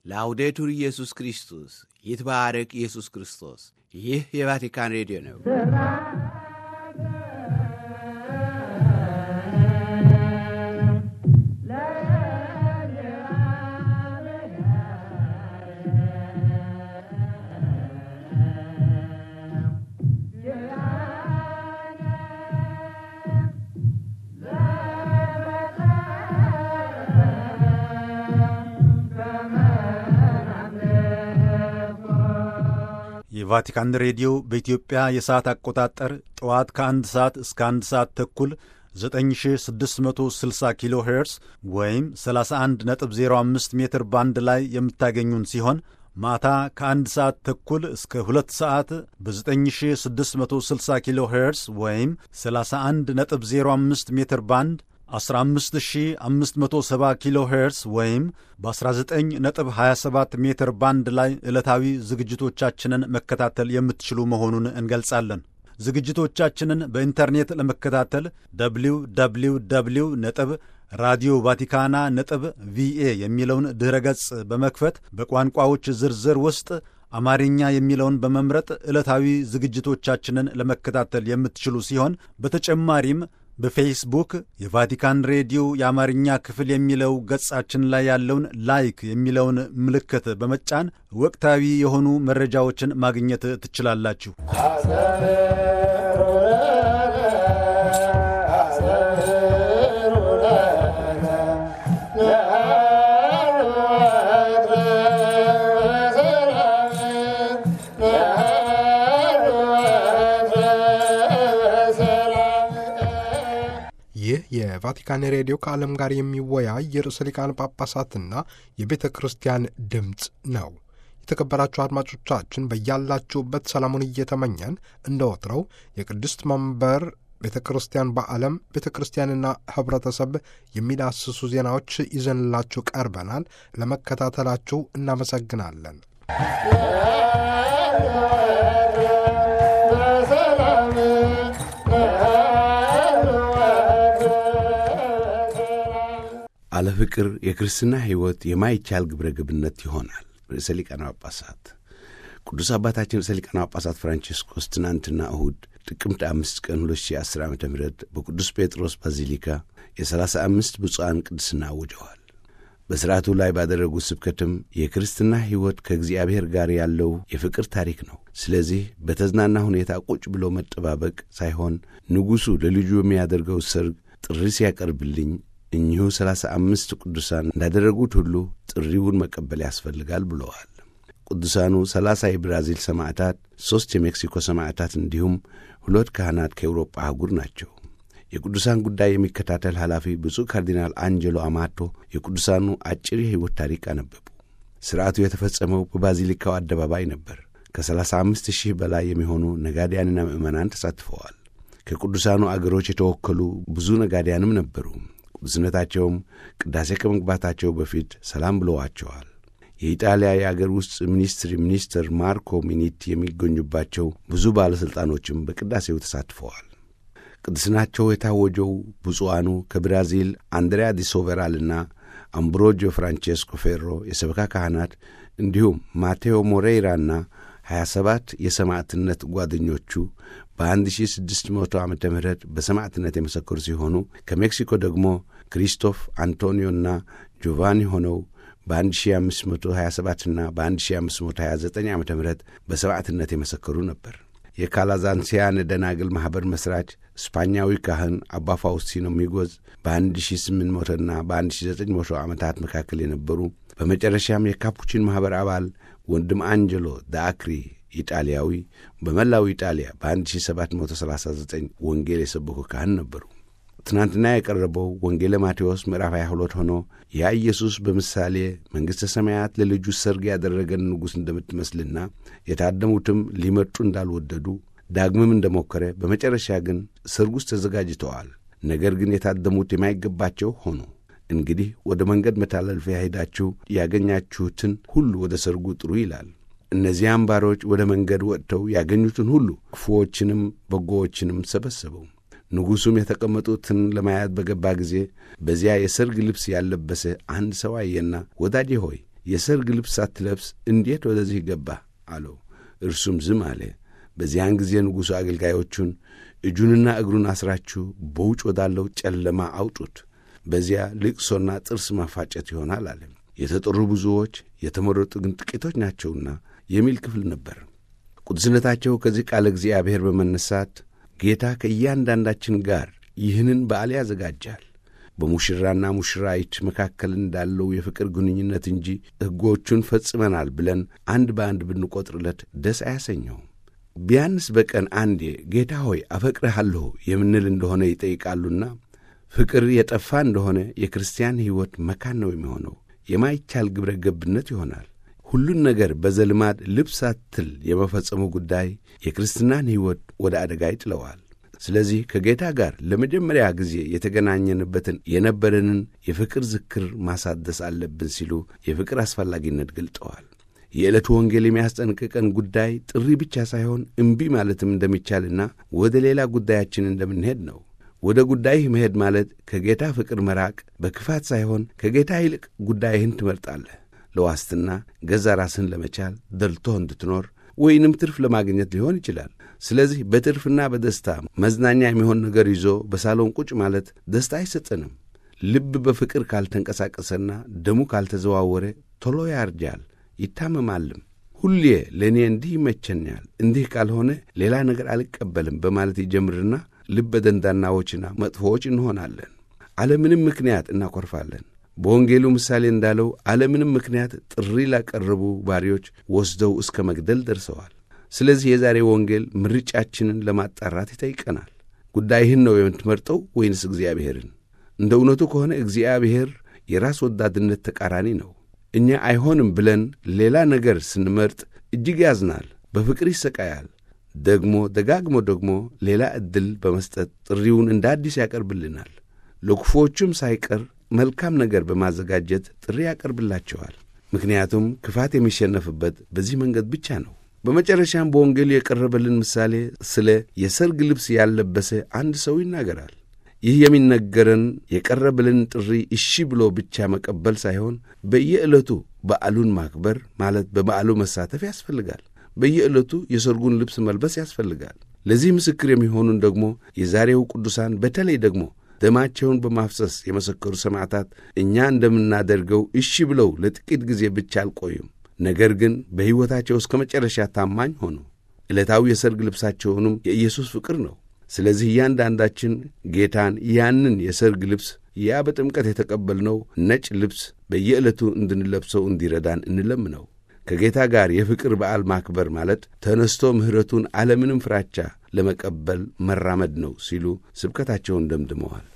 ላውዴቱር ኢየሱስ ክርስቶስ ይትባረክ ኢየሱስ ክርስቶስ። ይህ የቫቲካን ሬዲዮ ነው። የቫቲካን ሬዲዮ በኢትዮጵያ የሰዓት አቆጣጠር ጠዋት ከአንድ ሰዓት እስከ አንድ ሰዓት ተኩል 9660 ኪሎ ሄርስ ወይም 31.05 ሜትር ባንድ ላይ የምታገኙን ሲሆን ማታ ከአንድ ሰዓት ተኩል እስከ ሁለት ሰዓት በ9660 ኪሎ ሄርስ ወይም 31.05 ሜትር ባንድ 15570 ኪሎ ሄርስ ወይም በ19.27 ሜትር ባንድ ላይ ዕለታዊ ዝግጅቶቻችንን መከታተል የምትችሉ መሆኑን እንገልጻለን። ዝግጅቶቻችንን በኢንተርኔት ለመከታተል ደብሊው ደብሊው ደብሊው ነጥብ ራዲዮ ቫቲካና ነጥብ ቪኤ የሚለውን ድኅረ ገጽ በመክፈት በቋንቋዎች ዝርዝር ውስጥ አማርኛ የሚለውን በመምረጥ ዕለታዊ ዝግጅቶቻችንን ለመከታተል የምትችሉ ሲሆን በተጨማሪም በፌስቡክ የቫቲካን ሬዲዮ የአማርኛ ክፍል የሚለው ገጻችን ላይ ያለውን ላይክ የሚለውን ምልክት በመጫን ወቅታዊ የሆኑ መረጃዎችን ማግኘት ትችላላችሁ። ይህ የቫቲካን ሬዲዮ ከዓለም ጋር የሚወያይ የርዕሰ ሊቃነ ጳጳሳትና የቤተ ክርስቲያን ድምፅ ነው። የተከበራችሁ አድማጮቻችን በያላችሁበት ሰላሙን እየተመኘን እንደ ወትረው የቅድስት መንበር ቤተ ክርስቲያን በዓለም ቤተ ክርስቲያንና ኅብረተሰብ የሚዳስሱ ዜናዎች ይዘንላችሁ ቀርበናል። ለመከታተላችሁ እናመሰግናለን። አለ ፍቅር የክርስትና ሕይወት የማይቻል ግብረ ገብነት ይሆናል። ርዕሰ ሊቃነ ጳጳሳት ቅዱስ አባታችን ርዕሰ ሊቃነ ጳጳሳት ፍራንቺስኮስ ትናንትና እሁድ ጥቅምት አምስት ቀን 2010 ዓ ም በቅዱስ ጴጥሮስ ባዚሊካ የሰላሳ አምስት ብፁዓን ቅድስና አውጀዋል። በሥርዓቱ ላይ ባደረጉት ስብከትም የክርስትና ሕይወት ከእግዚአብሔር ጋር ያለው የፍቅር ታሪክ ነው። ስለዚህ በተዝናና ሁኔታ ቁጭ ብሎ መጠባበቅ ሳይሆን ንጉሡ ለልጁ የሚያደርገው ሰርግ ጥሪ ሲያቀርብልኝ እኚሁ ሰላሳ አምስት ቅዱሳን እንዳደረጉት ሁሉ ጥሪውን መቀበል ያስፈልጋል ብለዋል። ቅዱሳኑ ሰላሳ የብራዚል ሰማዕታት፣ ሦስት የሜክሲኮ ሰማዕታት እንዲሁም ሁለት ካህናት ከኤውሮጳ አህጉር ናቸው። የቅዱሳን ጉዳይ የሚከታተል ኃላፊ ብፁዕ ካርዲናል አንጀሎ አማቶ የቅዱሳኑ አጭር የሕይወት ታሪክ አነበቡ። ሥርዓቱ የተፈጸመው በባዚሊካው አደባባይ ነበር። ከሰላሳ አምስት ሺህ በላይ የሚሆኑ ነጋዴያንና ምዕመናን ተሳትፈዋል። ከቅዱሳኑ አገሮች የተወከሉ ብዙ ነጋዴያንም ነበሩ። ቅዱስነታቸውም ቅዳሴ ከመግባታቸው በፊት ሰላም ብለዋቸዋል። የኢጣሊያ የአገር ውስጥ ሚኒስትሪ ሚኒስትር ማርኮ ሚኒቲ የሚገኙባቸው ብዙ ባለሥልጣኖችም በቅዳሴው ተሳትፈዋል። ቅድስናቸው የታወጀው ብፁዓኑ ከብራዚል አንድሪያ ዲ ሶቨራልና አምብሮጆ ፍራንቼስኮ ፌሮ የሰበካ ካህናት እንዲሁም ማቴዎ ሞሬይራና 27 የሰማዕትነት ጓደኞቹ በ1600 ዓ ም በሰማዕትነት የመሰከሩ ሲሆኑ ከሜክሲኮ ደግሞ ክሪስቶፍ አንቶኒዮና ጆቫኒ ሆነው በ1527ና በ1529 ዓ ም በሰማዕትነት የመሰከሩ ነበር። የካላዛንሲያን ደናግል ማኅበር መሥራች ስፓኛዊ ካህን አባ ፋውስቲኖ ሚጎዝ በ1800ና በ1900 ዓመታት መካከል የነበሩ በመጨረሻም የካፑቺን ማኅበር አባል ወንድም አንጀሎ ዳአክሪ ኢጣሊያዊ በመላው ኢጣሊያ በ1739 ወንጌል የሰበኩ ካህን ነበሩ። ትናንትና የቀረበው ወንጌለ ማቴዎስ ምዕራፍ 22 ሆኖ ያ ኢየሱስ በምሳሌ መንግሥተ ሰማያት ለልጁ ሰርግ ያደረገን ንጉሥ እንደምትመስልና የታደሙትም ሊመጡ እንዳልወደዱ ዳግምም እንደሞከረ በመጨረሻ ግን ሰርግ ውስጥ ተዘጋጅተዋል። ነገር ግን የታደሙት የማይገባቸው ሆኑ። እንግዲህ ወደ መንገድ መተላለፊያ ሄዳችሁ ያገኛችሁትን ሁሉ ወደ ሰርጉ ጥሩ ይላል። እነዚያም ባሮች ወደ መንገድ ወጥተው ያገኙትን ሁሉ ክፉዎችንም በጎዎችንም ሰበሰበው። ንጉሡም የተቀመጡትን ለማየት በገባ ጊዜ በዚያ የሰርግ ልብስ ያለበሰ አንድ ሰው አየና፣ ወዳጄ ሆይ የሰርግ ልብስ ሳትለብስ እንዴት ወደዚህ ገባ አለው። እርሱም ዝም አለ። በዚያን ጊዜ ንጉሡ አገልጋዮቹን እጁንና እግሩን አስራችሁ በውጭ ወዳለው ጨለማ አውጡት፣ በዚያ ልቅሶና ጥርስ ማፋጨት ይሆናል አለ። የተጠሩ ብዙዎች የተመረጡ ግን ጥቂቶች ናቸውና የሚል ክፍል ነበር። ቅዱስነታቸው ከዚህ ቃለ እግዚአብሔር በመነሳት ጌታ ከእያንዳንዳችን ጋር ይህንን በዓል ያዘጋጃል በሙሽራና ሙሽራይት መካከል እንዳለው የፍቅር ግንኙነት እንጂ ሕጎቹን ፈጽመናል ብለን አንድ በአንድ ብንቈጥርለት ደስ አያሰኘውም። ቢያንስ በቀን አንዴ ጌታ ሆይ አፈቅርሃለሁ የምንል እንደሆነ ይጠይቃሉና ፍቅር የጠፋ እንደሆነ የክርስቲያን ሕይወት መካን ነው የሚሆነው። የማይቻል ግብረ ገብነት ይሆናል። ሁሉን ነገር በዘልማድ ልብ ሳትል የመፈጸሙ ጉዳይ የክርስትናን ሕይወት ወደ አደጋ ይጥለዋል። ስለዚህ ከጌታ ጋር ለመጀመሪያ ጊዜ የተገናኘንበትን የነበረንን የፍቅር ዝክር ማሳደስ አለብን ሲሉ የፍቅር አስፈላጊነት ገልጠዋል። የዕለቱ ወንጌል የሚያስጠንቅቀን ጉዳይ ጥሪ ብቻ ሳይሆን እምቢ ማለትም እንደሚቻልና ወደ ሌላ ጉዳያችን እንደምንሄድ ነው። ወደ ጉዳይህ መሄድ ማለት ከጌታ ፍቅር መራቅ በክፋት ሳይሆን ከጌታ ይልቅ ጉዳይህን ትመርጣለህ። ለዋስትና ገዛ ራስህን ለመቻል ደልቶህ እንድትኖር ወይንም ትርፍ ለማግኘት ሊሆን ይችላል። ስለዚህ በትርፍና በደስታ መዝናኛ የሚሆን ነገር ይዞ በሳሎን ቁጭ ማለት ደስታ አይሰጠንም። ልብ በፍቅር ካልተንቀሳቀሰና ደሙ ካልተዘዋወረ ቶሎ ያርጃል፣ ይታመማልም። ሁሌ ለእኔ እንዲህ ይመቸኛል፣ እንዲህ ካልሆነ ሌላ ነገር አልቀበልም በማለት ይጀምርና ልበ ደንዳናዎችና መጥፎዎች እንሆናለን። አለምንም ምክንያት እናኮርፋለን። በወንጌሉ ምሳሌ እንዳለው አለምንም ምክንያት ጥሪ ላቀረቡ ባሪዎች ወስደው እስከ መግደል ደርሰዋል። ስለዚህ የዛሬ ወንጌል ምርጫችንን ለማጣራት ይጠይቀናል። ጉዳይህን ነው የምትመርጠው ወይንስ እግዚአብሔርን? እንደ እውነቱ ከሆነ እግዚአብሔር የራስ ወዳድነት ተቃራኒ ነው። እኛ አይሆንም ብለን ሌላ ነገር ስንመርጥ እጅግ ያዝናል፣ በፍቅር ይሰቃያል። ደግሞ ደጋግሞ ደግሞ ሌላ ዕድል በመስጠት ጥሪውን እንደ አዲስ ያቀርብልናል። ለክፉዎቹም ሳይቀር መልካም ነገር በማዘጋጀት ጥሪ ያቀርብላቸዋል። ምክንያቱም ክፋት የሚሸነፍበት በዚህ መንገድ ብቻ ነው። በመጨረሻም በወንጌሉ የቀረበልን ምሳሌ ስለ የሰርግ ልብስ ያልለበሰ አንድ ሰው ይናገራል። ይህ የሚነገረን የቀረበልን ጥሪ እሺ ብሎ ብቻ መቀበል ሳይሆን በየዕለቱ በዓሉን ማክበር ማለት በበዓሉ መሳተፍ ያስፈልጋል። በየዕለቱ የሰርጉን ልብስ መልበስ ያስፈልጋል። ለዚህ ምስክር የሚሆኑን ደግሞ የዛሬው ቅዱሳን በተለይ ደግሞ ደማቸውን በማፍሰስ የመሰከሩ ሰማዕታት እኛ እንደምናደርገው እሺ ብለው ለጥቂት ጊዜ ብቻ አልቆዩም። ነገር ግን በሕይወታቸው እስከ መጨረሻ ታማኝ ሆኑ። ዕለታዊ የሰርግ ልብሳቸውንም የኢየሱስ ፍቅር ነው። ስለዚህ እያንዳንዳችን ጌታን ያንን የሰርግ ልብስ ያ በጥምቀት የተቀበልነው ነጭ ልብስ በየዕለቱ እንድንለብሰው እንዲረዳን እንለምነው። ከጌታ ጋር የፍቅር በዓል ማክበር ማለት ተነስቶ ምሕረቱን አለምንም ፍራቻ ለመቀበል መራመድ ነው ሲሉ ስብከታቸውን ደምድመዋል።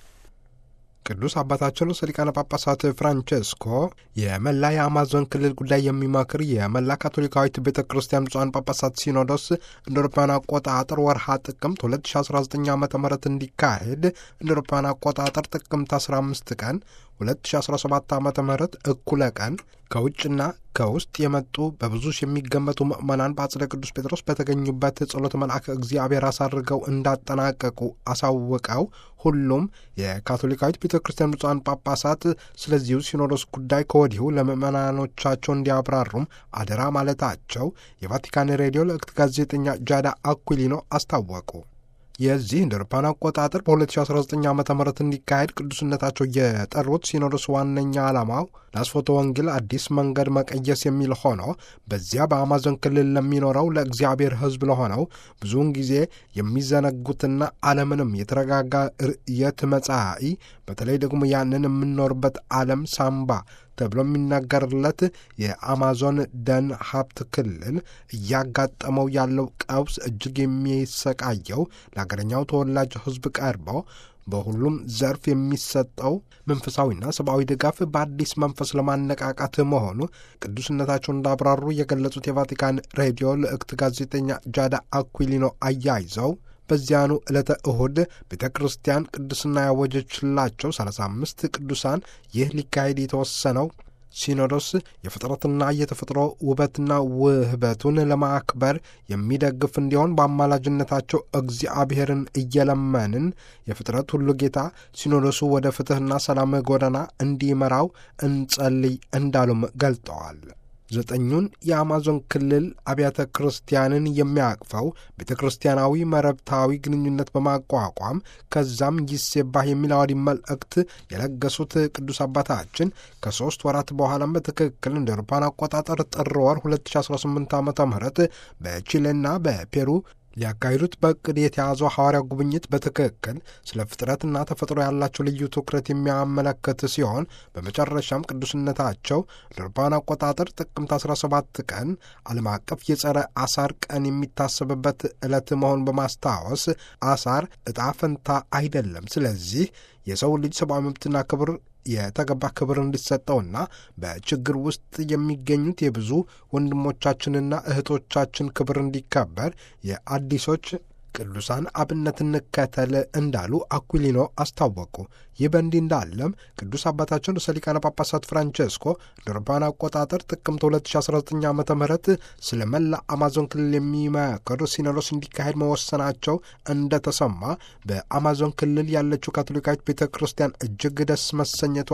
ቅዱስ አባታቸው ርዕሰ ሊቃነ ጳጳሳት ፍራንቼስኮ የመላ የአማዞን ክልል ጉዳይ የሚመክር የመላ ካቶሊካዊት ቤተ ክርስቲያን ብፁዓን ጳጳሳት ሲኖዶስ እንደ አውሮፓውያን አቆጣጠር ወርሃ ጥቅምት 2019 ዓ ም እንዲካሄድ እንደ አውሮፓውያን አቆጣጠር ጥቅምት 15 ቀን 2017 ዓ ም እኩለ ቀን ከውጭና ከውስጥ የመጡ በብዙ ሺህ የሚገመቱ ምዕመናን በአጽደ ቅዱስ ጴጥሮስ በተገኙበት ጸሎተ መልአከ እግዚአብሔር አሳርገው እንዳጠናቀቁ አሳውቀው ሁሉም የካቶሊካዊት ቤተ ክርስቲያን ብፁዓን ጳጳሳት ስለዚሁ ሲኖዶስ ጉዳይ ከወዲሁ ለምዕመናኖቻቸው እንዲያብራሩም አደራ ማለታቸው የቫቲካን ሬዲዮ ለእክት ጋዜጠኛ ጃዳ አኩሊኖ አስታወቁ። የዚህ እንደ አውሮፓውያን አቆጣጠር በ2019 ዓ ም እንዲካሄድ ቅዱስነታቸው የጠሩት ሲኖዶስ ዋነኛ ዓላማው ለአስፎተ ወንጌል አዲስ መንገድ መቀየስ የሚል ሆኖ በዚያ በአማዞን ክልል ለሚኖረው ለእግዚአብሔር ሕዝብ ለሆነው ብዙውን ጊዜ የሚዘነጉትና ዓለምንም የተረጋጋ ርእየት መጻኢ በተለይ ደግሞ ያንን የምንኖርበት ዓለም ሳምባ ተብሎ የሚናገርለት የአማዞን ደን ሀብት ክልል እያጋጠመው ያለው ቀውስ እጅግ የሚሰቃየው ለአገረኛው ተወላጅ ሕዝብ ቀርበው በሁሉም ዘርፍ የሚሰጠው መንፈሳዊና ሰብአዊ ድጋፍ በአዲስ መንፈስ ለማነቃቃት መሆኑ ቅዱስነታቸው እንዳብራሩ የገለጹት የቫቲካን ሬዲዮ ልዕክት ጋዜጠኛ ጃዳ አኩሊኖ አያይዘው በዚያኑ ዕለተ እሁድ ቤተ ክርስቲያን ቅድስና ያወጀችላቸው 35 ቅዱሳን ይህ ሊካሄድ የተወሰነው ሲኖዶስ የፍጥረትና የተፈጥሮ ውበትና ውህበቱን ለማክበር የሚደግፍ እንዲሆን በአማላጅነታቸው እግዚአብሔርን እየለመንን የፍጥረት ሁሉ ጌታ ሲኖዶሱ ወደ ፍትሕና ሰላም ጎዳና እንዲመራው እንጸልይ እንዳሉም ገልጠዋል። ዘጠኙን የአማዞን ክልል አብያተ ክርስቲያንን የሚያቅፈው ቤተ ክርስቲያናዊ መረብታዊ ግንኙነት በማቋቋም ከዛም ይሴባህ የሚል አዋዲ መልእክት የለገሱት ቅዱስ አባታችን ከሦስት ወራት በኋላም በትክክል እንደ አውሮፓውያን አቆጣጠር ጥር ወር 2018 ዓ ም በቺሌና በፔሩ ሊያካሂዱት በእቅድ የተያዘው ሐዋርያ ጉብኝት በትክክል ስለ ፍጥረትና ተፈጥሮ ያላቸው ልዩ ትኩረት የሚያመለክት ሲሆን በመጨረሻም ቅዱስነታቸው ለአውሮፓውያን አቆጣጠር ጥቅምት 17 ቀን ዓለም አቀፍ የጸረ አሳር ቀን የሚታሰብበት ዕለት መሆኑን በማስታወስ አሳር ዕጣ ፈንታ አይደለም፣ ስለዚህ የሰው ልጅ ሰብአዊ መብትና ክብር የተገባ ክብር እንዲሰጠውና በችግር ውስጥ የሚገኙት የብዙ ወንድሞቻችንና እህቶቻችን ክብር እንዲከበር የአዲሶች ቅዱሳን አብነት እንከተል እንዳሉ አኩሊኖ አስታወቁ። ይህ በእንዲህ እንዳለም ቅዱስ አባታችን ርዕሰ ሊቃነ ጳጳሳት ፍራንቼስኮ ለአውሮፓውያን አቆጣጠር ጥቅምት 2019 ዓ ም ስለ መላ አማዞን ክልል የሚመክር ሲኖዶስ እንዲካሄድ መወሰናቸው እንደተሰማ በአማዞን ክልል ያለችው ካቶሊካዊት ቤተ ክርስቲያን እጅግ ደስ መሰኘቷ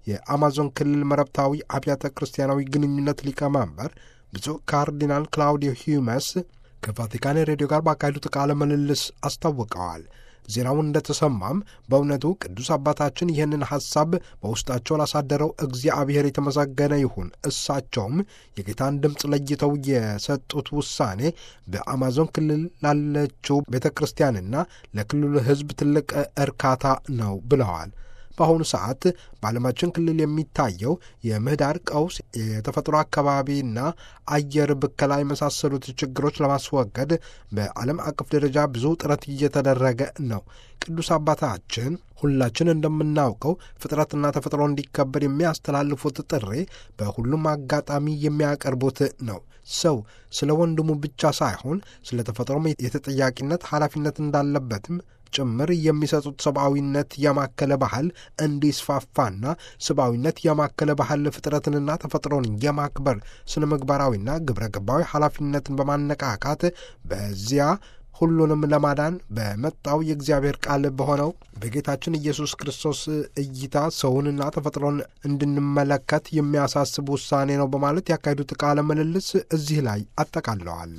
የአማዞን ክልል መረብታዊ አብያተ ክርስቲያናዊ ግንኙነት ሊቀመንበር ብፁዕ ካርዲናል ክላውዲዮ ሂዩመስ ከቫቲካን ሬዲዮ ጋር ባካሄዱት ቃለ ምልልስ አስታውቀዋል። ዜናውን እንደተሰማም በእውነቱ ቅዱስ አባታችን ይህንን ሐሳብ በውስጣቸው ላሳደረው እግዚአብሔር የተመሰገነ ይሁን። እሳቸውም የጌታን ድምፅ ለይተው የሰጡት ውሳኔ በአማዞን ክልል ላለችው ቤተ ክርስቲያንና ለክልሉ ሕዝብ ትልቅ እርካታ ነው ብለዋል። በአሁኑ ሰዓት በዓለማችን ክልል የሚታየው የምህዳር ቀውስ፣ የተፈጥሮ አካባቢና አየር ብከላ የመሳሰሉት ችግሮች ለማስወገድ በዓለም አቀፍ ደረጃ ብዙ ጥረት እየተደረገ ነው። ቅዱስ አባታችን ሁላችን እንደምናውቀው ፍጥረትና ተፈጥሮ እንዲከበር የሚያስተላልፉት ጥሪ በሁሉም አጋጣሚ የሚያቀርቡት ነው። ሰው ስለ ወንድሙ ብቻ ሳይሆን ስለ ተፈጥሮም የተጠያቂነት ኃላፊነት እንዳለበትም ጭምር የሚሰጡት ሰብአዊነት ያማከለ ባህል እንዲስፋፋና ሰብአዊነት ያማከለ ባህል ፍጥረትንና ተፈጥሮን የማክበር ስነ ምግባራዊና ግብረ ገባዊ ኃላፊነትን በማነቃቃት በዚያ ሁሉንም ለማዳን በመጣው የእግዚአብሔር ቃል በሆነው በጌታችን ኢየሱስ ክርስቶስ እይታ ሰውንና ተፈጥሮን እንድንመለከት የሚያሳስብ ውሳኔ ነው በማለት ያካሄዱት ቃለ ምልልስ እዚህ ላይ አጠቃለዋል።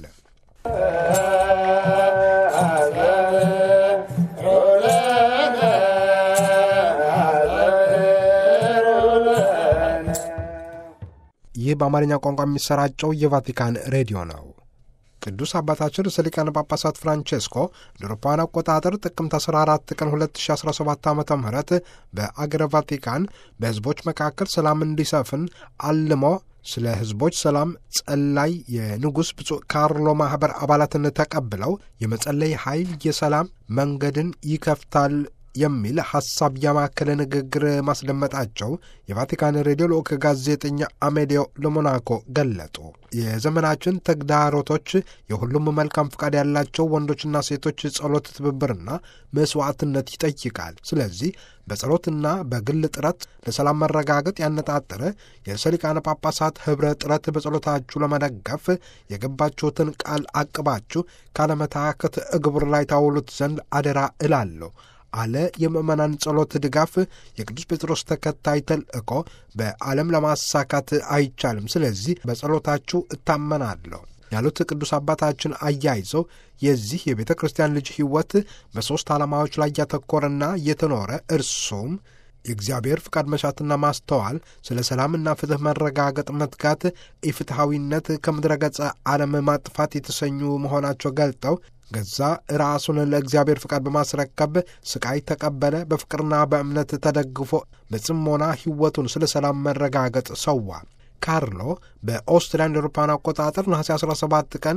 ይህ በአማርኛ ቋንቋ የሚሰራጨው የቫቲካን ሬዲዮ ነው። ቅዱስ አባታችን ርዕሰ ሊቃነ ጳጳሳት ፍራንቼስኮ ለአውሮፓውያን አቆጣጠር ጥቅምት 14 ቀን 2017 ዓ ም በአገረ ቫቲካን በሕዝቦች መካከል ሰላም እንዲሰፍን አልሞ ስለ ሕዝቦች ሰላም ጸላይ የንጉሥ ብፁዕ ካርሎ ማኅበር አባላትን ተቀብለው የመጸለይ ኃይል የሰላም መንገድን ይከፍታል የሚል ሐሳብ ያማከለ ንግግር ማስደመጣቸው የቫቲካን ሬዲዮ ልዑክ ጋዜጠኛ አሜዲዮ ለሞናኮ ገለጡ። የዘመናችን ተግዳሮቶች የሁሉም መልካም ፍቃድ ያላቸው ወንዶችና ሴቶች ጸሎት፣ ትብብርና መስዋዕትነት ይጠይቃል። ስለዚህ በጸሎትና በግል ጥረት ለሰላም መረጋገጥ ያነጣጠረ የርዕሰ ሊቃነ ጳጳሳት ኅብረ ጥረት በጸሎታችሁ ለመደገፍ የገባችሁትን ቃል አቅባችሁ ካለመታከት እግብር ላይ ታውሉት ዘንድ አደራ እላለሁ አለ። የምዕመናን ጸሎት ድጋፍ የቅዱስ ጴጥሮስ ተከታይ ተልእኮ በዓለም ለማሳካት አይቻልም። ስለዚህ በጸሎታችሁ እታመናለሁ ያሉት ቅዱስ አባታችን አያይዘው የዚህ የቤተ ክርስቲያን ልጅ ሕይወት በሦስት ዓላማዎች ላይ ያተኮረና የተኖረ እርሱም የእግዚአብሔር ፍቃድ መሻትና ማስተዋል፣ ስለ ሰላምና ፍትሕ መረጋገጥ መትጋት፣ ኢፍትሐዊነት ከምድረ ገጸ ዓለም ማጥፋት የተሰኙ መሆናቸው ገልጠው ገዛ ራሱን ለእግዚአብሔር ፍቃድ በማስረከብ ስቃይ ተቀበለ። በፍቅርና በእምነት ተደግፎ በጽሞና ሕይወቱን ስለ ሰላም መረጋገጥ ሰዋ። ካርሎ በኦስትሪያ እንደ አውሮፓውያን አቆጣጠር ነሐሴ 17 ቀን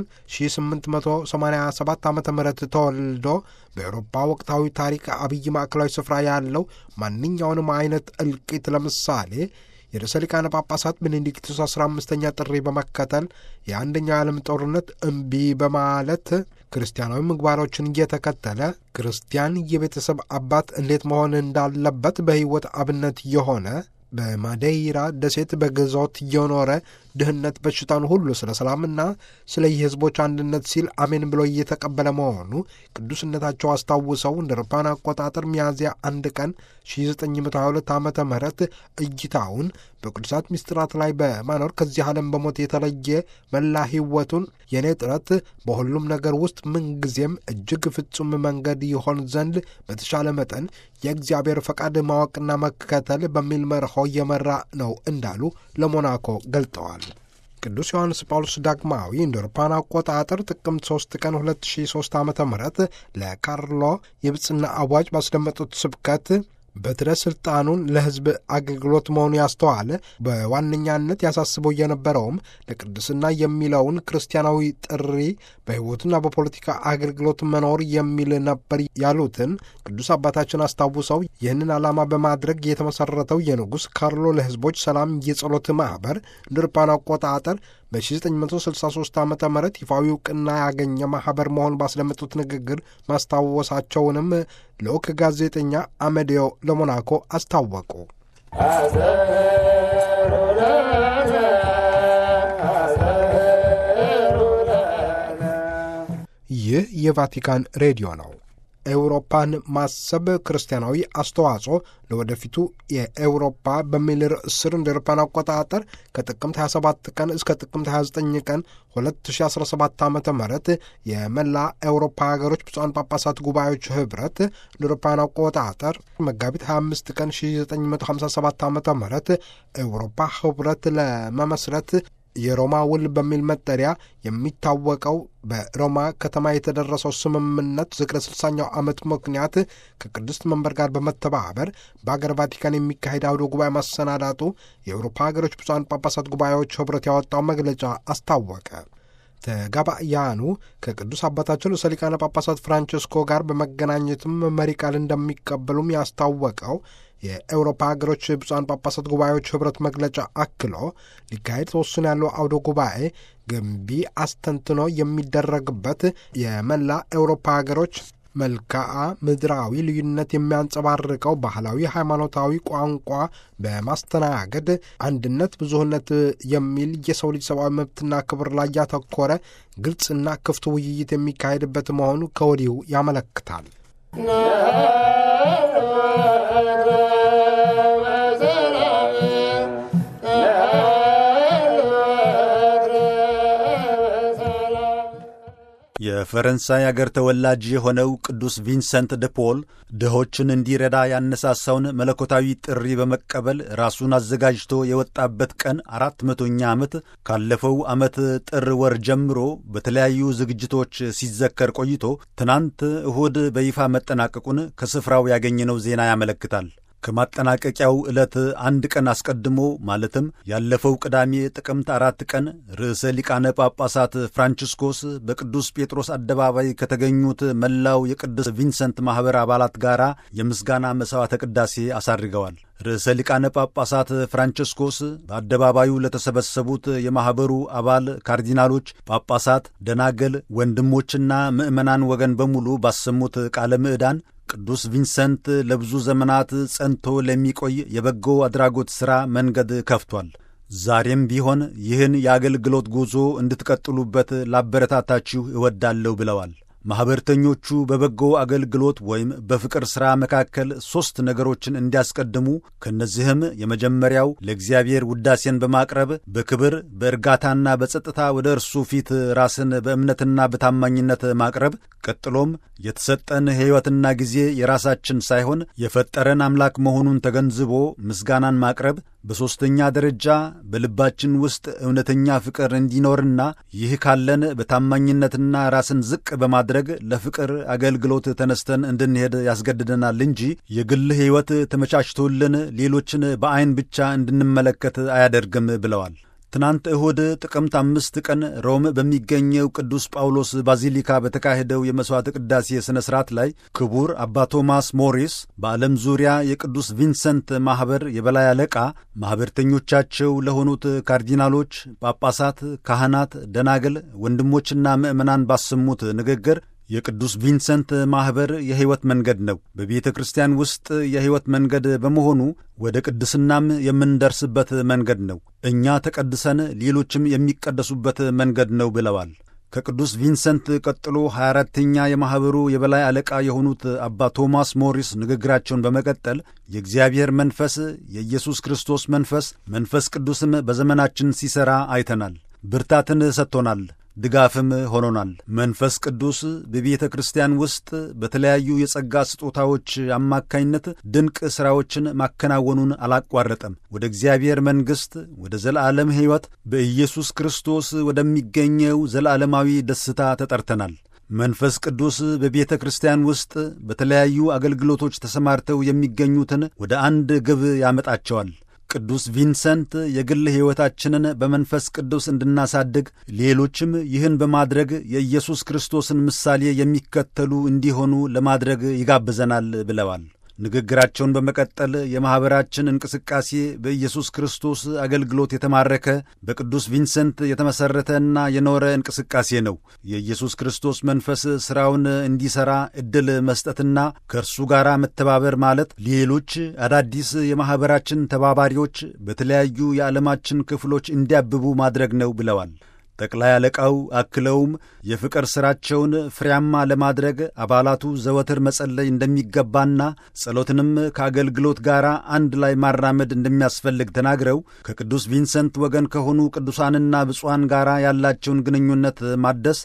1887 ዓ ም ተወልዶ በአውሮፓ ወቅታዊ ታሪክ አብይ ማዕከላዊ ስፍራ ያለው ማንኛውንም አይነት እልቂት ለምሳሌ የርዕሰ ሊቃነ ጳጳሳት ቤኔዲክቱስ 15ኛ ጥሪ በመከተል የአንደኛው የዓለም ጦርነት እምቢ በማለት ክርስቲያናዊ ምግባሮችን እየተከተለ ክርስቲያን የቤተሰብ አባት እንዴት መሆን እንዳለበት በሕይወት አብነት የሆነ በማዴይራ ደሴት በግዞት እየኖረ ድህነት፣ በሽታን ሁሉ ስለ ሰላምና ስለ የህዝቦች አንድነት ሲል አሜን ብሎ እየተቀበለ መሆኑ ቅዱስነታቸው አስታውሰው እንደ አውሮፓውያን አቆጣጠር ሚያዝያ አንድ ቀን 1922 ዓ ም እይታውን በቅዱሳት ምስጢራት ላይ በማኖር ከዚህ ዓለም በሞት የተለየ መላ ህይወቱን የእኔ ጥረት በሁሉም ነገር ውስጥ ምንጊዜም እጅግ ፍጹም መንገድ ይሆን ዘንድ በተሻለ መጠን የእግዚአብሔር ፈቃድ ማወቅና መከተል በሚል መርሆ እየመራ ነው እንዳሉ ለሞናኮ ገልጠዋል። ቅዱስ ዮሐንስ ጳውሎስ ዳግማዊ እንደ አውሮፓውያን አቆጣጠር ጥቅምት 3 ቀን 2003 ዓ ም ለካርሎ የብጽና አዋጅ ባስደመጡት ስብከት በትረ ስልጣኑን ለህዝብ አገልግሎት መሆኑ ያስተዋለ በዋነኛነት ያሳስበው የነበረውም ለቅድስና የሚለውን ክርስቲያናዊ ጥሪ በሕይወትና በፖለቲካ አገልግሎት መኖር የሚል ነበር ያሉትን ቅዱስ አባታችን አስታውሰው ይህንን ዓላማ በማድረግ የተመሠረተው የንጉሥ ካርሎ ለህዝቦች ሰላም የጸሎት ማኅበር እንደ አውሮፓውያን አቆጣጠር በ1963 ዓ ም ይፋዊ እውቅና ያገኘ ማኅበር መሆን ባስደመጡት ንግግር ማስታወሳቸውንም ልዑክ ጋዜጠኛ አመዴዮ ለሞናኮ አስታወቁ። ይህ የቫቲካን ሬዲዮ ነው። ኤውሮፓን ማሰብ ክርስቲያናዊ አስተዋጽኦ ለወደፊቱ የኤውሮፓ በሚል ርዕስ ስር እንደ አውሮፓውያን አቆጣጠር ከጥቅምት 27 ቀን እስከ ጥቅምት 29 ቀን 2017 ዓ ም የመላ ኤውሮፓ ሀገሮች ብፁዓን ጳጳሳት ጉባኤዎች ኅብረት እንደ አውሮፓውያን አቆጣጠር መጋቢት 25 ቀን 1957 ዓ ም ኤውሮፓ ኅብረት ለመመስረት የሮማ ውል በሚል መጠሪያ የሚታወቀው በሮማ ከተማ የተደረሰው ስምምነት ዝክረ ስልሳኛው ዓመት ምክንያት ከቅድስት መንበር ጋር በመተባበር በአገር ቫቲካን የሚካሄድ አውደ ጉባኤ ማሰናዳቱ የአውሮፓ ሀገሮች ብፁዓን ጳጳሳት ጉባኤዎች ኅብረት ያወጣው መግለጫ አስታወቀ። ተጋባያኑ ከቅዱስ አባታችን ርዕሰ ሊቃነ ጳጳሳት ፍራንቸስኮ ጋር በመገናኘትም መሪ ቃል እንደሚቀበሉም ያስታወቀው የኤውሮፓ ሀገሮች ብፁዓን ጳጳሳት ጉባኤዎች ኅብረት መግለጫ አክሎ ሊካሄድ ተወስኖ ያለው አውደ ጉባኤ ገንቢ አስተንትኖ የሚደረግበት የመላ ኤውሮፓ ሀገሮች መልክዓ ምድራዊ ልዩነት የሚያንጸባርቀው ባህላዊ፣ ሃይማኖታዊ ቋንቋ በማስተናገድ አንድነት፣ ብዙህነት የሚል የሰው ልጅ ሰብአዊ መብትና ክብር ላይ ያተኮረ ግልጽና ክፍት ውይይት የሚካሄድበት መሆኑ ከወዲሁ ያመለክታል። የፈረንሳይ አገር ተወላጅ የሆነው ቅዱስ ቪንሰንት ደ ፖል ድሆችን እንዲረዳ ያነሳሳውን መለኮታዊ ጥሪ በመቀበል ራሱን አዘጋጅቶ የወጣበት ቀን አራት መቶኛ ዓመት ካለፈው ዓመት ጥር ወር ጀምሮ በተለያዩ ዝግጅቶች ሲዘከር ቆይቶ ትናንት እሁድ በይፋ መጠናቀቁን ከስፍራው ያገኘነው ዜና ያመለክታል። ከማጠናቀቂያው ዕለት አንድ ቀን አስቀድሞ ማለትም ያለፈው ቅዳሜ ጥቅምት አራት ቀን ርዕሰ ሊቃነ ጳጳሳት ፍራንቺስኮስ በቅዱስ ጴጥሮስ አደባባይ ከተገኙት መላው የቅዱስ ቪንሰንት ማኅበር አባላት ጋር የምስጋና መሥዋዕተ ቅዳሴ አሳርገዋል። ርዕሰ ሊቃነ ጳጳሳት ፍራንቺስኮስ በአደባባዩ ለተሰበሰቡት የማኅበሩ አባል ካርዲናሎች፣ ጳጳሳት፣ ደናገል፣ ወንድሞችና ምዕመናን ወገን በሙሉ ባሰሙት ቃለ ምዕዳን ቅዱስ ቪንሰንት ለብዙ ዘመናት ጸንቶ ለሚቆይ የበጎ አድራጎት ሥራ መንገድ ከፍቷል። ዛሬም ቢሆን ይህን የአገልግሎት ጉዞ እንድትቀጥሉበት ላበረታታችሁ እወዳለሁ ብለዋል። ማኅበርተኞቹ በበጎ አገልግሎት ወይም በፍቅር ሥራ መካከል ሦስት ነገሮችን እንዲያስቀድሙ ከእነዚህም የመጀመሪያው ለእግዚአብሔር ውዳሴን በማቅረብ በክብር በእርጋታና በጸጥታ ወደ እርሱ ፊት ራስን በእምነትና በታማኝነት ማቅረብ፣ ቀጥሎም የተሰጠን ሕይወትና ጊዜ የራሳችን ሳይሆን የፈጠረን አምላክ መሆኑን ተገንዝቦ ምስጋናን ማቅረብ፣ በሦስተኛ ደረጃ በልባችን ውስጥ እውነተኛ ፍቅር እንዲኖርና ይህ ካለን በታማኝነትና ራስን ዝቅ በማድረግ ለፍቅር አገልግሎት ተነስተን እንድንሄድ ያስገድደናል እንጂ የግል ሕይወት ተመቻችቶልን ሌሎችን በዐይን ብቻ እንድንመለከት አያደርግም ብለዋል። ትናንት እሁድ ጥቅምት አምስት ቀን ሮም በሚገኘው ቅዱስ ጳውሎስ ባዚሊካ በተካሄደው የመሥዋዕት ቅዳሴ ሥነ ሥርዓት ላይ ክቡር አባ ቶማስ ሞሪስ በዓለም ዙሪያ የቅዱስ ቪንሰንት ማኅበር የበላይ አለቃ ማኅበርተኞቻቸው ለሆኑት ካርዲናሎች፣ ጳጳሳት፣ ካህናት፣ ደናግል፣ ወንድሞችና ምዕመናን ባሰሙት ንግግር የቅዱስ ቪንሰንት ማኅበር የሕይወት መንገድ ነው። በቤተ ክርስቲያን ውስጥ የሕይወት መንገድ በመሆኑ ወደ ቅድስናም የምንደርስበት መንገድ ነው። እኛ ተቀድሰን ሌሎችም የሚቀደሱበት መንገድ ነው ብለዋል። ከቅዱስ ቪንሰንት ቀጥሎ 24ተኛ የማኅበሩ የበላይ አለቃ የሆኑት አባ ቶማስ ሞሪስ ንግግራቸውን በመቀጠል የእግዚአብሔር መንፈስ፣ የኢየሱስ ክርስቶስ መንፈስ፣ መንፈስ ቅዱስም በዘመናችን ሲሠራ አይተናል። ብርታትን ሰጥቶናል። ድጋፍም ሆኖናል። መንፈስ ቅዱስ በቤተ ክርስቲያን ውስጥ በተለያዩ የጸጋ ስጦታዎች አማካኝነት ድንቅ ሥራዎችን ማከናወኑን አላቋረጠም። ወደ እግዚአብሔር መንግሥት፣ ወደ ዘላለም ሕይወት በኢየሱስ ክርስቶስ ወደሚገኘው ዘላለማዊ ደስታ ተጠርተናል። መንፈስ ቅዱስ በቤተ ክርስቲያን ውስጥ በተለያዩ አገልግሎቶች ተሰማርተው የሚገኙትን ወደ አንድ ግብ ያመጣቸዋል። ቅዱስ ቪንሰንት የግል ሕይወታችንን በመንፈስ ቅዱስ እንድናሳድግ ሌሎችም ይህን በማድረግ የኢየሱስ ክርስቶስን ምሳሌ የሚከተሉ እንዲሆኑ ለማድረግ ይጋብዘናል ብለዋል። ንግግራቸውን በመቀጠል የማኅበራችን እንቅስቃሴ በኢየሱስ ክርስቶስ አገልግሎት የተማረከ በቅዱስ ቪንሰንት የተመሠረተና የኖረ እንቅስቃሴ ነው። የኢየሱስ ክርስቶስ መንፈስ ሥራውን እንዲሠራ ዕድል መስጠትና ከእርሱ ጋር መተባበር ማለት ሌሎች አዳዲስ የማኅበራችን ተባባሪዎች በተለያዩ የዓለማችን ክፍሎች እንዲያብቡ ማድረግ ነው ብለዋል። ጠቅላይ አለቃው አክለውም የፍቅር ሥራቸውን ፍሬያማ ለማድረግ አባላቱ ዘወትር መጸለይ እንደሚገባና ጸሎትንም ከአገልግሎት ጋር አንድ ላይ ማራመድ እንደሚያስፈልግ ተናግረው ከቅዱስ ቪንሰንት ወገን ከሆኑ ቅዱሳንና ብፁዓን ጋር ያላቸውን ግንኙነት ማደስ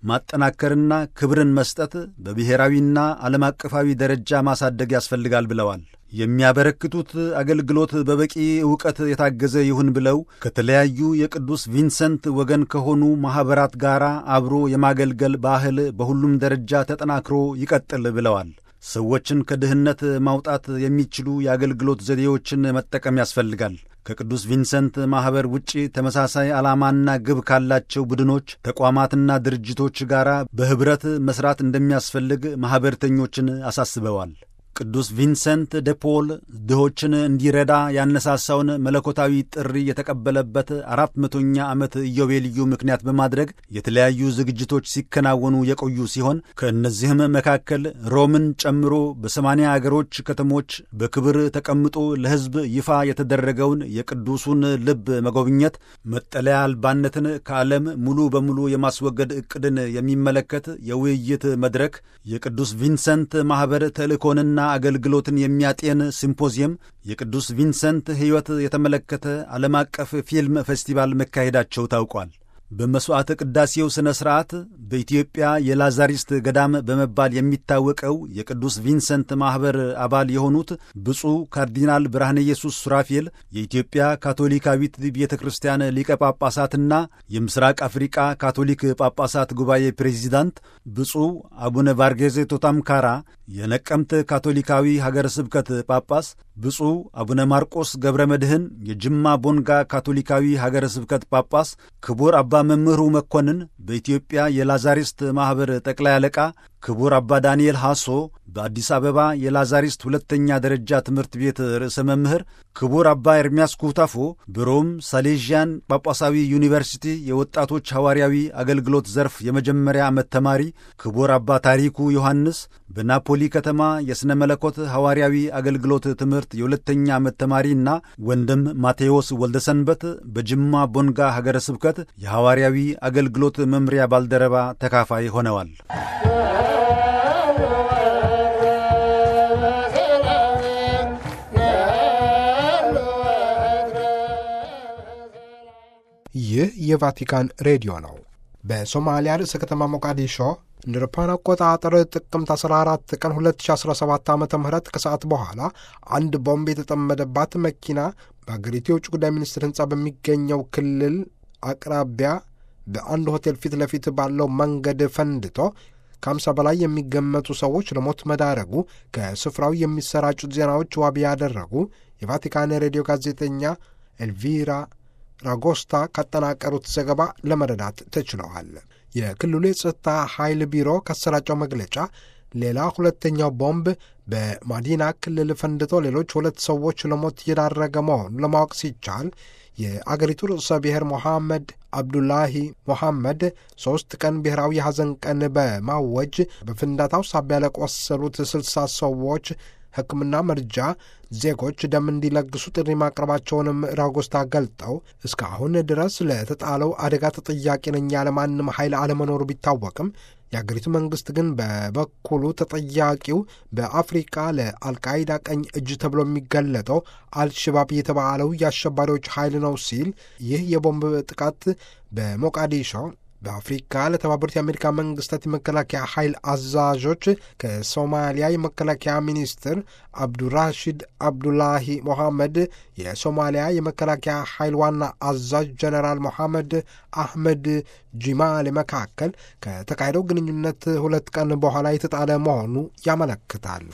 ማጠናከርና ክብርን መስጠት በብሔራዊና ዓለም አቀፋዊ ደረጃ ማሳደግ ያስፈልጋል ብለዋል። የሚያበረክቱት አገልግሎት በበቂ ዕውቀት የታገዘ ይሁን ብለው ከተለያዩ የቅዱስ ቪንሰንት ወገን ከሆኑ ማኅበራት ጋር አብሮ የማገልገል ባህል በሁሉም ደረጃ ተጠናክሮ ይቀጥል ብለዋል። ሰዎችን ከድህነት ማውጣት የሚችሉ የአገልግሎት ዘዴዎችን መጠቀም ያስፈልጋል። ከቅዱስ ቪንሰንት ማኅበር ውጪ ተመሳሳይ ዓላማና ግብ ካላቸው ቡድኖች፣ ተቋማትና ድርጅቶች ጋር በኅብረት መሥራት እንደሚያስፈልግ ማኅበርተኞችን አሳስበዋል። ቅዱስ ቪንሰንት ደ ፖል ድሆችን እንዲረዳ ያነሳሳውን መለኮታዊ ጥሪ የተቀበለበት አራት መቶኛ ዓመት ኢዮቤልዩ ምክንያት በማድረግ የተለያዩ ዝግጅቶች ሲከናወኑ የቆዩ ሲሆን ከእነዚህም መካከል ሮምን ጨምሮ በሰማንያ አገሮች ከተሞች በክብር ተቀምጦ ለሕዝብ ይፋ የተደረገውን የቅዱሱን ልብ መጎብኘት፣ መጠለያ አልባነትን ከዓለም ሙሉ በሙሉ የማስወገድ ዕቅድን የሚመለከት የውይይት መድረክ፣ የቅዱስ ቪንሰንት ማኅበር ተልእኮንና አገልግሎትን የሚያጤን ሲምፖዚየም፣ የቅዱስ ቪንሰንት ሕይወት የተመለከተ ዓለም አቀፍ ፊልም ፌስቲቫል መካሄዳቸው ታውቋል። በመሥዋዕተ ቅዳሴው ሥነ ሥርዓት በኢትዮጵያ የላዛሪስት ገዳም በመባል የሚታወቀው የቅዱስ ቪንሰንት ማኅበር አባል የሆኑት ብፁዕ ካርዲናል ብርሃነ ኢየሱስ ሱራፌል የኢትዮጵያ ካቶሊካዊት ቤተ ክርስቲያን ሊቀ ጳጳሳትና የምሥራቅ አፍሪቃ ካቶሊክ ጳጳሳት ጉባኤ ፕሬዚዳንት ብፁዕ አቡነ ቫርጌዜ ቶታምካራ የነቀምት ካቶሊካዊ ሀገረ ስብከት ጳጳስ ብፁዕ አቡነ ማርቆስ ገብረ መድህን የጅማ ቦንጋ ካቶሊካዊ ሀገረ ስብከት ጳጳስ፣ ክቡር አባ መምህሩ መኮንን በኢትዮጵያ የላዛሪስት ማኅበር ጠቅላይ አለቃ፣ ክቡር አባ ዳንኤል ሐሶ በአዲስ አበባ የላዛሪስት ሁለተኛ ደረጃ ትምህርት ቤት ርዕሰ መምህር፣ ክቡር አባ ኤርሚያስ ኩታፎ በሮም ሳሌዥያን ጳጳሳዊ ዩኒቨርሲቲ የወጣቶች ሐዋርያዊ አገልግሎት ዘርፍ የመጀመሪያ ዓመት ተማሪ፣ ክቡር አባ ታሪኩ ዮሐንስ በናፖሊ ከተማ የሥነ መለኮት ሐዋርያዊ አገልግሎት ትምህርት የሁለተኛ ዓመት ተማሪና ወንድም ማቴዎስ ወልደሰንበት በጅማ ቦንጋ ሀገረ ስብከት የሐዋርያዊ አገልግሎት መምሪያ ባልደረባ ተካፋይ ሆነዋል። ይህ የቫቲካን ሬዲዮ ነው። በሶማሊያ ርዕሰ ከተማ ሞቃዲሾ እንደ አውሮፓውያን አቆጣጠር ጥቅምት 14 ቀን 2017 ዓ ም ከሰዓት በኋላ አንድ ቦምብ የተጠመደባት መኪና በአገሪቱ የውጭ ጉዳይ ሚኒስትር ሕንፃ በሚገኘው ክልል አቅራቢያ በአንድ ሆቴል ፊት ለፊት ባለው መንገድ ፈንድቶ ከአምሳ በላይ የሚገመቱ ሰዎች ለሞት መዳረጉ ከስፍራው የሚሰራጩት ዜናዎች ዋቢ ያደረጉ የቫቲካን ሬዲዮ ጋዜጠኛ ኤልቪራ ራጎስታ ካጠናቀሩት ዘገባ ለመረዳት ተችለዋል። የክልሉ የጸጥታ ኃይል ቢሮ ካሰራጨው መግለጫ ሌላ ሁለተኛው ቦምብ በማዲና ክልል ፈንድቶ ሌሎች ሁለት ሰዎች ለሞት እየዳረገ መሆኑ ለማወቅ ሲቻል የአገሪቱ ርዕሰ ብሔር ሞሐመድ አብዱላሂ ሞሐመድ ሦስት ቀን ብሔራዊ የሐዘን ቀን በማወጅ በፍንዳታው ሳቢያ ለቆሰሉት ስልሳ ሰዎች ሕክምና መርጃ ዜጎች ደም እንዲለግሱ ጥሪ ማቅረባቸውንም ራጎስታ ገልጠው እስካሁን ድረስ ለተጣለው አደጋ ተጠያቂ ነኝ ያለ ማንም ኃይል አለመኖሩ ቢታወቅም የአገሪቱ መንግስት ግን በበኩሉ ተጠያቂው በአፍሪቃ ለአልቃይዳ ቀኝ እጅ ተብሎ የሚገለጠው አልሸባብ የተባለው የአሸባሪዎች ኃይል ነው ሲል ይህ የቦምብ ጥቃት በሞቃዲሾ በአፍሪካ ለተባበሩት የአሜሪካ መንግስታት የመከላከያ ኃይል አዛዦች ከሶማሊያ የመከላከያ ሚኒስትር አብዱራሺድ አብዱላሂ ሞሐመድ፣ የሶማሊያ የመከላከያ ኃይል ዋና አዛዥ ጀነራል ሞሐመድ አህመድ ጂማል መካከል ከተካሄደው ግንኙነት ሁለት ቀን በኋላ የተጣለ መሆኑ ያመለክታል።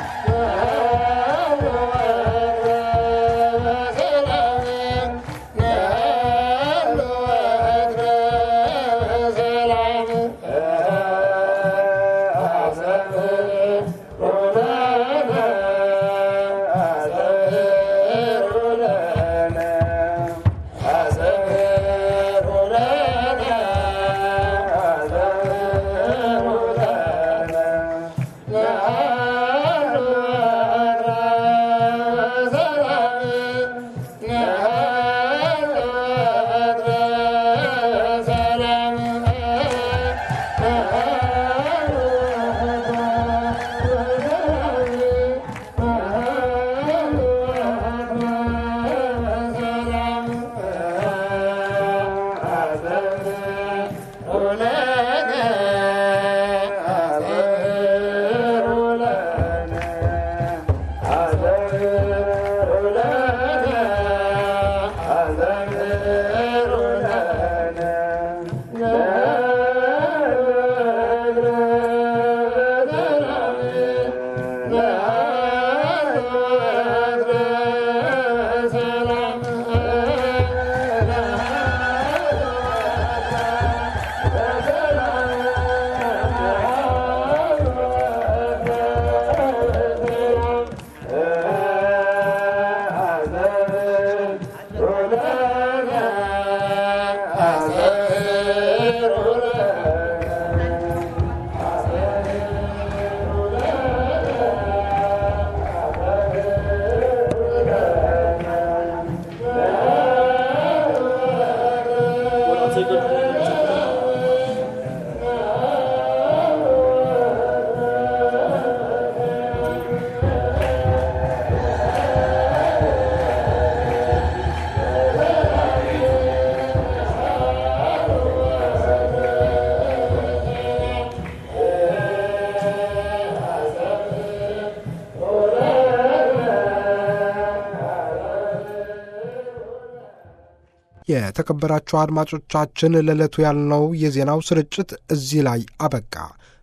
የተከበራችሁ አድማጮቻችን ለዕለቱ ያልነው የዜናው ስርጭት እዚህ ላይ አበቃ።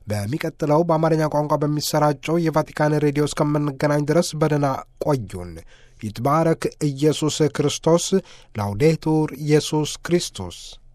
በሚቀጥለው በአማርኛ ቋንቋ በሚሰራጨው የቫቲካን ሬዲዮ እስከምንገናኝ ድረስ በደህና ቆዩን። ይትባረክ ኢየሱስ ክርስቶስ። ላውዴቱር ኢየሱስ ክርስቶስ